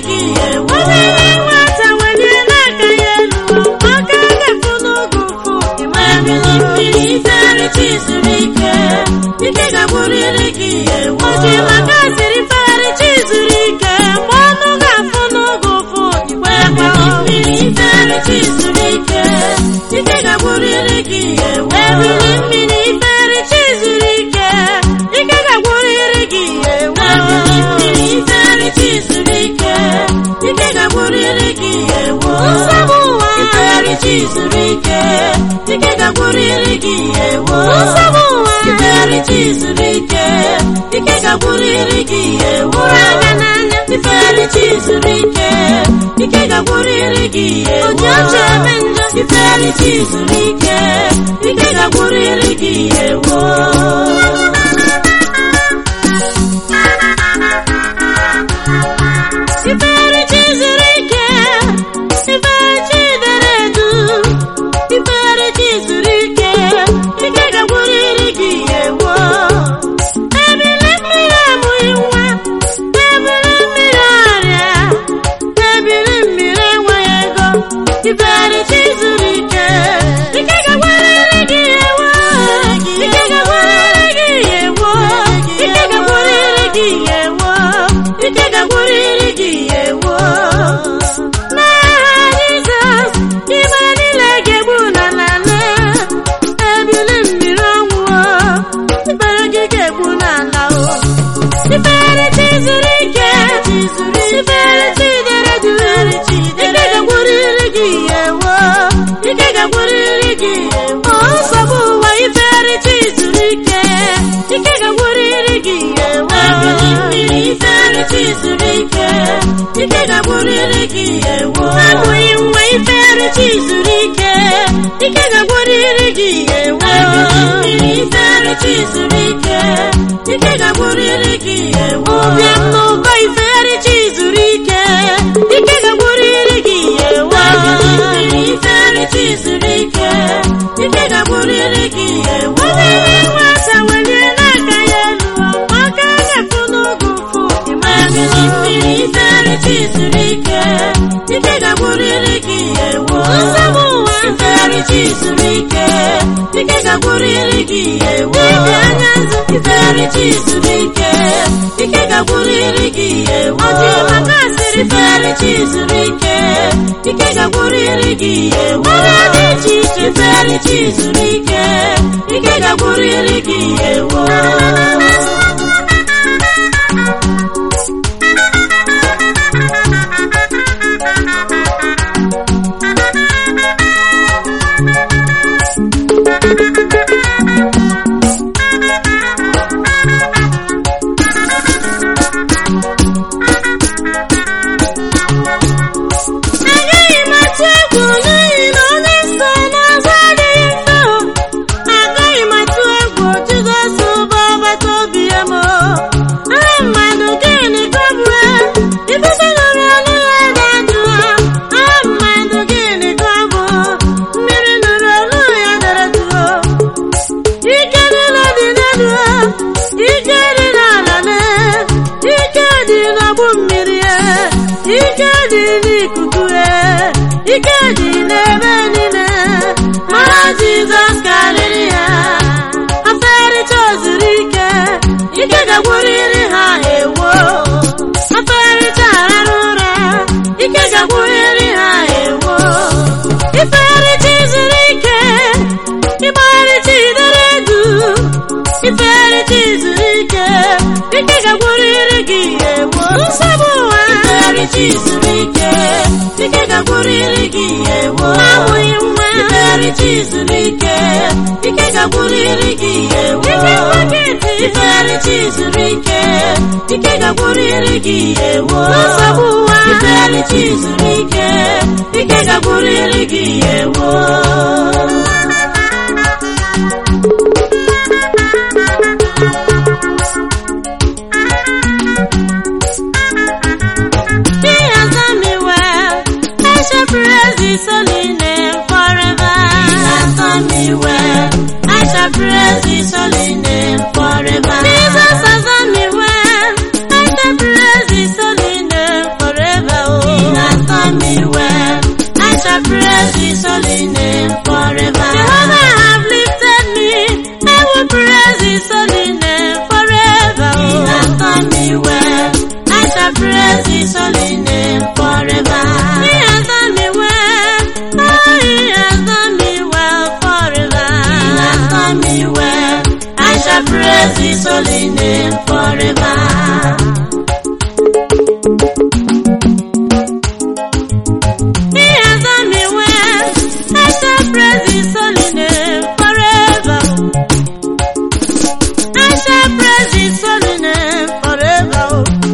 gị ewo obere nwata welie n'aka ya elu aka ga-efu n'oge ụfụ ịmamili mmiri ifere chi zuru ike ike ga-agwụrịrị gị ewo oji maka siri ifere chi zuru ike mgbe ọnụ ga-afụ n'oge ụfụ ịgbamili mmiri ifere chi zuru ike ike ga-agwụrịrị gị ewo ebili mmiri ifere chi zuru ike ike ga-agwụrịrị gị ewo ebili mmiri ifere chi zuru ike ike ga-agwụrịrị gị ewo nsogbu ụwa ifere chi zuru ike ike ga-agwụrịrị gị ewo nsogbu ụwa ifere chi zuru ike ike ga-agwụrịrị gị ewo anya n'anya ifere chi zuru ike ike ga-agwụrịrị gị ewo oji ọchị eme njọ ifere chi zuru ike ike ga-agwụrịrị gị ewo Ifere chi zuru ike, ifere chi dere edu, ifere chi zuru ike, ike ga-agwụrịrị gị ewo. Ebili mmiri amụghị nwa, ebili mmiri ọrịa, ebili mmiri enweghị ego, ifere chi zuru ike, ike ga-agwụrịrị gị ewo, ike ga-agwụrịrị gị ewo, ike ga-agwụrịrị gị ewo, ike ga-agwụrịrị gị ewo. N'aha Jizọs, ibe niile ga-egbu na n'ala, ebili mmiri ọnwụọ, ibere gị ga-egbu n'ala o. Ifere chi zuru ike, ifere chi dere duu, ike ga-agwụrịrị gị ewo, ike ga-agwụrịrị gị ewo. O nsogbu ụwa ifere chi zuru ike, ike ga-agwụrịrị gị ewo. Ebili mmiri ifere chi zuru ike, ike ga-agwụrịrị gị ewo. Abụghị nwa ifere chi zuru ike, ike ga-agwụrịrị gị ewo. Ebili mmiri ifere chi zuru ike, ike ga-agwụrịrị gị ewo. Ụbịam n'ụkọ ifere chi zuru ike, ike ga-agwụrịrị gị ewo. Ebili mmiri ifere chi zuru ike, ike ga-agwụrịrị gị ewo. Obere nwata welie n'aka ya elu, aka ga-efu n'oge ụfụ. Ebili mmiri ifere chi zuru ike, ike ga-agwụrịrị gị ewo. Nsogbu ụwa ifere chi zuru ike, ike ga-agwụrịrị gị ewo. Ibi anya nzu ifere chi zuru ike, ike ga-agwụrịrị gị ewo. Ọjị maka asịrị ifere chi zuru ike, ike ga-agwụrịrị gị ewo. Ọrịa dị iche iche ifere chi zuru ike, ike ga-agwụrịrị gị ewo. Agaghị m atụ egwu n'ihi na onye so n'azụ adịghị mfe o. Agaghị m atụ egwu Jizọs bụ ọgbata obi ya m o. Aha mmadụ gịnị ka ọ bụ e? Ifufe nụrụ olu ya ga-ajụ ha. Aha mmadụ gịnị ka ọ bụ? Mmiri nụrụ olu ya dere dụọ. Ike niile dị n'elu ha, ike dị n'ala na ike dị n'ọgbụ mmiri e, ike dị n'ikuku e, ike dị n'ebe niile. Mara Jizọs karịrị ha, afericha ozuru ike, ike ga-agwụrịrị ha ewo. Afericha arara ụra, ike ga-agwụrịrị ha ewo. Ifericha zuru ike, ịgbarịcha idere edu ifere chi zuru ike ike ga-agwụrịrị gị ewo nsogbu ụwa ifere chi zuru ike ike ga-agwụrịrị gị ewo amụghị nwa ifere chi zuru ike ike ga-agwụrịrị gị ewo ifere chi zuru ike ike ga-agwụrịrị gị ewo nsogbu ụwa ifere chi zuru ike ike ga-agwụrịrị gị ewo He has done me well. I shall praise His holy name forever. He has done me well. I shall praise His holy name forever. Jesus has done me well. I shall praise His holy name forever. His holy name forever. He has done me well. Oh, He has done me well forever. He has done me well. I shall praise His holy name forever. He has done me well. I shall praise His holy name forever. I shall praise His holy name forever.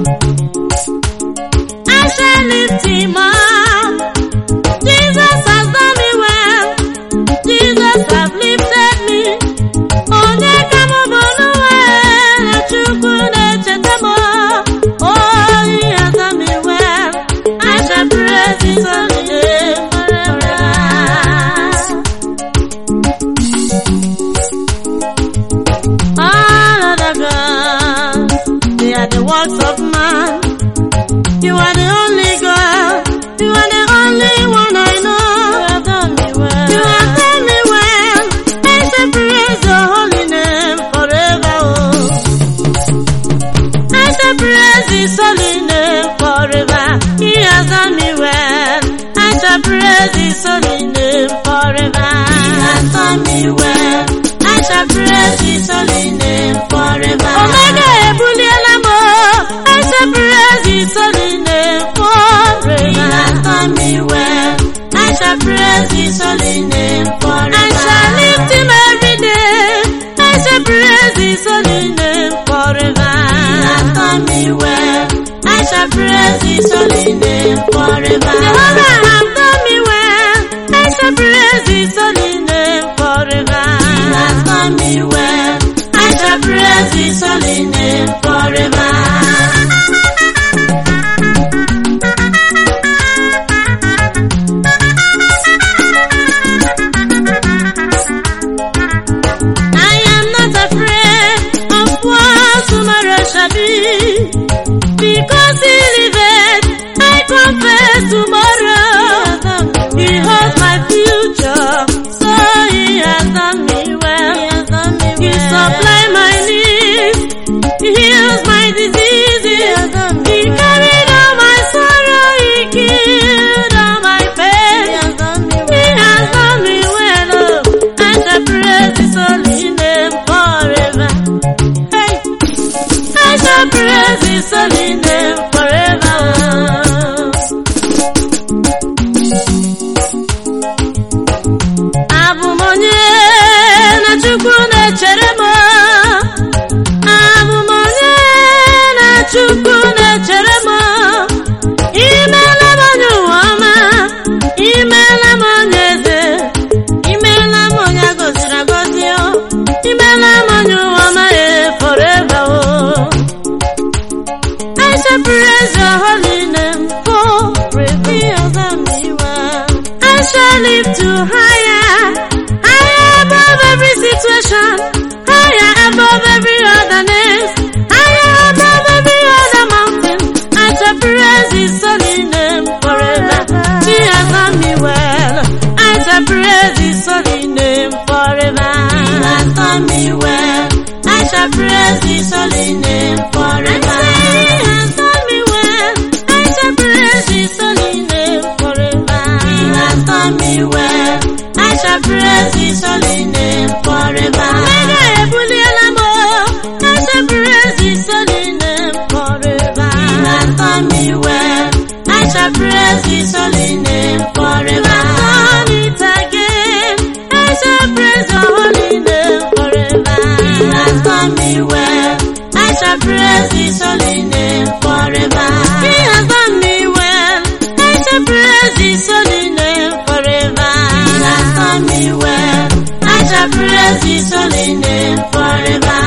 I shall lift Him up. Jesus has done me well. Jesus has lifted me. Onye ka m bụ n'ụwa na Chukwu na-echeta m. Oh, He has done me well. I shall praise His holy name forever. All other gods, they are the works of man. You are the only God. You are the only one I know. You have done me well. You have done me well. I shall praise your holy name forever. Oh. I shall praise his holy name forever. He has done me well. I shall praise his holy name forever. He has done me well. I shall praise his holy name forever. Omega ebuliela m. oh. I shall praise his holy name forever. He has done me well. I shall praise his holy name forever. I shall lift him every day. I shall praise his holy name forever. He has done me well. I shall praise his holy name forever. Jehovah has done me well. I shall praise his holy name forever. He has done me well. I shall praise his holy name forever. I am not afraid of what tomorrow shall be. Because he liveth, I confess tomorrow. He holds my future, so he has done me well. He supply my needs, he heals my diseases. He carried all my sorrow, he killed all my pain. He has done me well, oh, I shall praise his holy name forever. Hey. I shall praise his holy name forever. Abụ m onye na Chukwu na-echere m. Abụ m onye na Chukwu na-echere m. Imeela m onye ụwa ọma. Imeela m onye eze. Imeela m onye a gọziri agọzi. o. Imeela m onye ụwa ọma eh, forever. oh. I shall praise your holy name for reveal me well. I shall lift you higher, higher above every situation, higher above every other name, higher above every other mountain. I shall praise his holy name forever. He has done me well. I shall praise his holy name forever. He has done me well. I shall praise his holy name forever. He has done me well. I shall praise his holy name forever. He has done me well. I shall praise his holy name forever. Omega ebuliela m. oh. I shall praise his holy name forever. He has done me well. I shall praise his holy name forever. Done it again. I shall praise your holy name forever. He has done me well. I shall praise his holy name forever. He has done me well. I shall praise his holy name forever. He has done me well. I shall praise his holy name forever.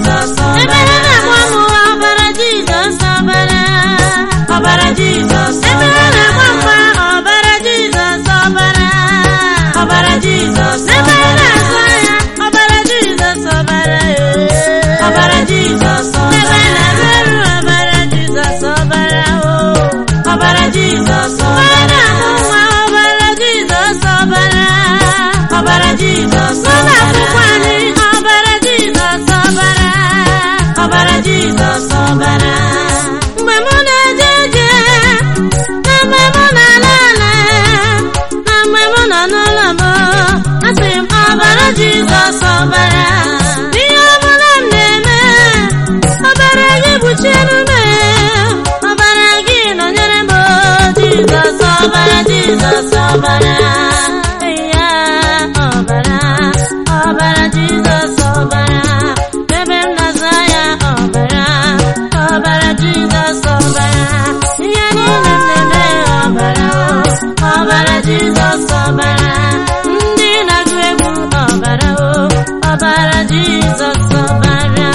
Jizọs Ebere ọbara na-agba m ọbara Jizọs ọbara. ọbara Jizọs Ebere na-agba mgba ọbara Jizọs ọbara. ọbara Jizọs Ebere na-azụ ahịa ọbara Jizọs ọbara. ọbara Jizọs Ebe ọbara na-arụ ọrụ ọbara Jizọs ọbara. ọbara Jizọs Ebe ọbara na-amụ nwa ọbara Jizọs ọbara. ọbara Jizọs Ụlọ ọbara akwụkwọ anyị ọbara Jizọs ọbara. ọbara Jizọs ọbara Mgbe mụ na-eje ije, na mgbe mụ na-ala ala, na mgbe mụ nọ n'ụlọ m, asị m ọbara Jizọs ọbara. Ihe ọbụla m na-eme, ọbara gị kpuchiere m, ọbara gị nọnyere m, Jizọs ọbara, Jizọs ọbara. Ya ọbara, ọbara Jizọs ọbara. Ebe m na-azụ ahịa ọbara, ọbara Jizọs ọbara. Ihe niile m na-eme ọbara, ọbara Jizọs ọbara. Ndị na-agụ egwu ọbara, ọbara Jizọs ọbara.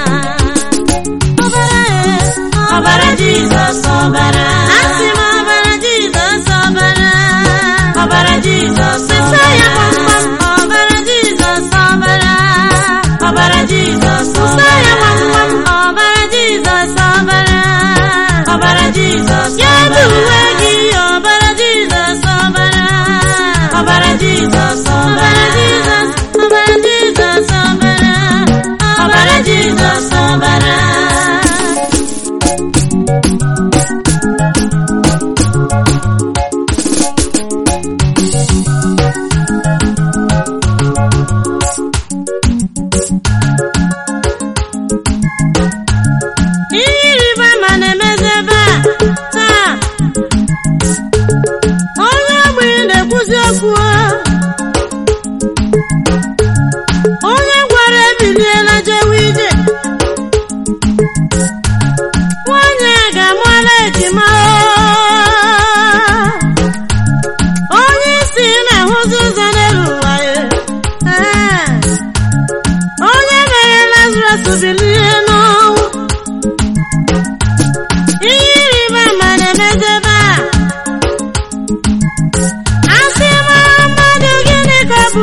Ọbara e, ọbara Jizọs ọbara Asị m ọbara Jizọs ọbara. ọbara Jizọs Sịsa ya ọbara gbamgbam, ọbara Jizọs ọbara. ọbara Jizọs Sịsa ya ọbara gbamgbam, ọbara Jizọs ọbara. ọbara Jizọs Ya bụ ọbara uwe gị, ọbara Jizọs ọbara. ọbara Jizọs Ọbara ọbara Jizọs, ọbara Jizọs ọbara. ọbara Jizọs ọbara Ihe ịrịba ama na-emezi ebe a taa. Onye ogbenye na-ekwuzi okwu. Onye gwara ebiliela jewe ije. Nwanyị a ga-amụọla ejima. Onye isi na-ahụzi ụzọ n'elu ụwa ya. Ee. Onye mere Lazarus bilie n'ọnwụ. Ihe ịrịba ama na-emezi ebe a. Asị m mmadụ gịnị ka ọ bụ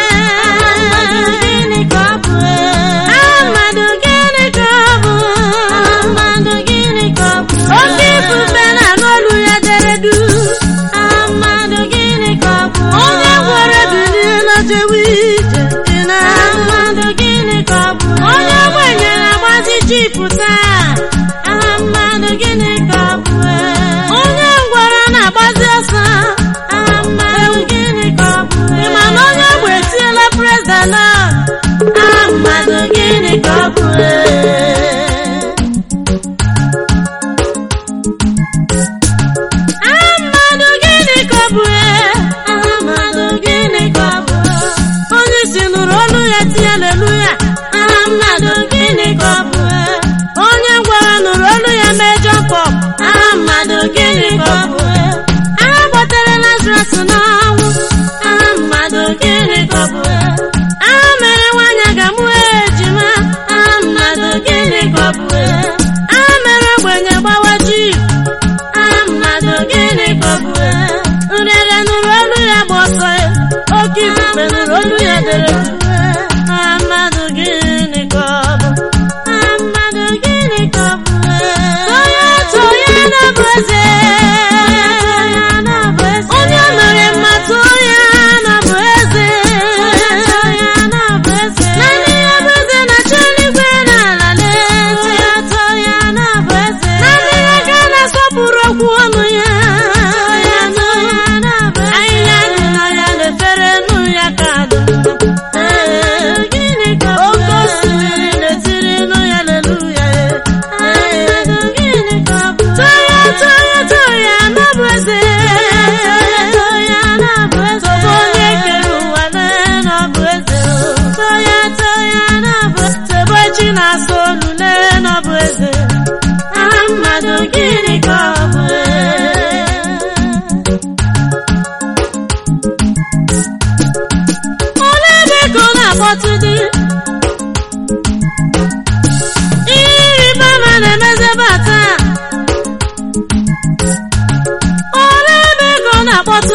gịnị ka ọ bụ mmadụ gịnị ka ọ bụ mmadụ gịnị ka ọ bụ oke ifufe na-anụ olu ya dere du mmadụ gịnị ka ọ bụ onye gwara bilie na jewe ije ị na mmadụ gịnị ka ọ bụ onye ogbenye na-agbazi jipụ taa aha mmadụ gịnị ka ọ bụ onye ngwara na-agbazi ọsọ aha mmadụ gịnị ka ọ bụ ị ma na onye ogbe etiela prezidana aha mmadụ gịnị ka ọ bụ aha mmadụ gịnị ka ọ bụ aha mmadụ gịnị ka ọ bụ onye isi nụrụ olu ya tie aleluya aha mmadụ gịnị ka ọ bụ onye gwara nụrụ olu ya mee jọpọp aha mmadụ gịnị ka ọ bụ aha gbatere lazarus n'ọnwụ aha mmadụ gịnị ka ọ bụ aha mere nwanyị ga-amụ ejima aha mmadụ gịnị ka ọ bụ aha mere ogbenye gbawa ji aha mmadụ gịnị ka ọ bụ nrịarịa nụrụ olu ya gba ọsọ ya oke ifufe nụrụ olu ya dere duu aha mmadụ gịnị ka ọ bụ aha mmadụ gịnị ka ọ bụ onye otu onye na-abụ eze onye mere mmatụ onye na-abụ eze naanị ya bụ eze na-achị eluigwe na ala n'eze naanị ya ka a na-asọpụrụ okwu ọnụ ya ahịhịa dị na ya na-efere nụ ya ka dị mma oke osimiri na-etiri nụ ya leluya toya toya toya na-abụ eze tobe onye kere ụwa lee na-abụ eze toya toya na-abụ tebe chi na-asa olu lee na-abụ eze aha mmadụ gịnị ka ọ bụ olee ebe ka ọ na-akpọtụ dị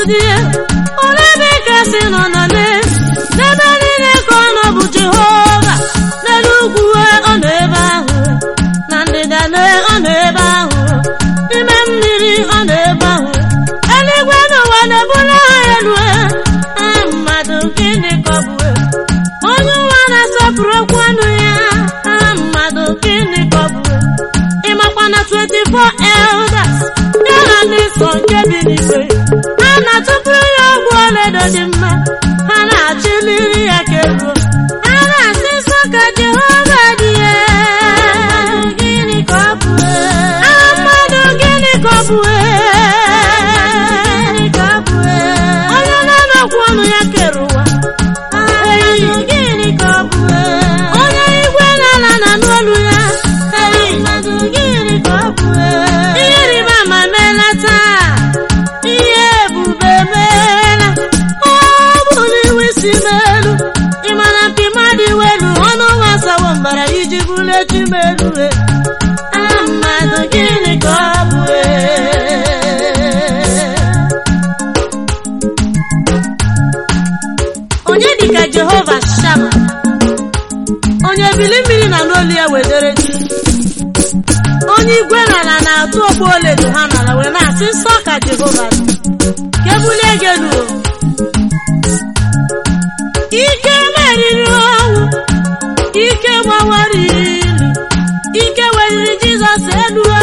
dị ole ebe ka si nọ na le n'ebe niile ka ọ nọ bụ jehova n'elu ugwu ọ nọ ebe ahụ na ndịda le ọ nọ ebe ahụ n'ime mmiri ọ nọ ebe ahụ eluigwe n'ụwa na-ebuli ha elu ah, mmadụ gịnị ka ọ bụ onye ụwa na-asọpụrụ okwu ọnụ ya ah, mmadụ gịnị ka ọ bụ ịmakwa na 24 elders ya na ndị nsọ nke bi n'igwe a na-atụpụrụ ya ọgwụ ọlaedo dị mma ha na-achịliri ya ka eruo a na-asị nsọ ka jehova dị ya gịnị ka ọ bụ Ah, mmadụ gịnị ka ọ bụ Gịnị ka ọ bụ onye na-anọkwu ọnụ ya kere ụwa Eyi, gịnị ka ọ bụ onye igwe na-ala na n'olu ya Eyi, gịnị ka ọ bụ ihe rịba ama meela taa ihe ebube meela ọ bụ n'iwu isi melu ịmana mpi mmadụ iwelu ọnụ gbasawo mbara iji bulie chi melu Ah, mmadụ gịnị ka ọ bụ onye dịka jehova shama onye bili mmiri na n'olu ya wedere ji onye igwe n'ala na-atụ okpu oledo ha n'ala wee na-asị nsọ ka jehova dị ka ebulie gị elu o. ike meriri ọnwụ ike gbawara ili ike weliri jizọs elu o